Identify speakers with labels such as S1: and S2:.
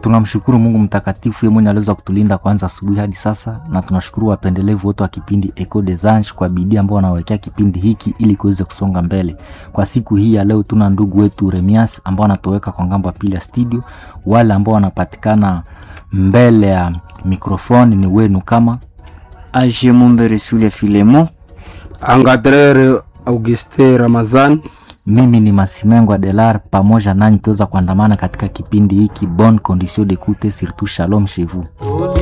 S1: tunamshukuru mungu mtakatifu ye mwenye aliweza kutulinda kwanza asubuhi hadi sasa na tunashukuru wapendelevu wote wa kipindi eco des anges kwa bidii ambao wanawekea kipindi hiki ili kiweze kusonga mbele kwa siku hii ya leo tuna ndugu wetu remias ambao wanatoweka kwa ngambo ya pili ya studio wale ambao wanapatikana mbele ya mikrofoni ni wenu kama
S2: age mumbere sule filemo
S3: Angadrere Auguste Ramazan
S1: mimi ni masimengwa delar pamoja nanyi tuweza kuandamana katika kipindi hiki bon condition d'écoute surtout shalom chez vous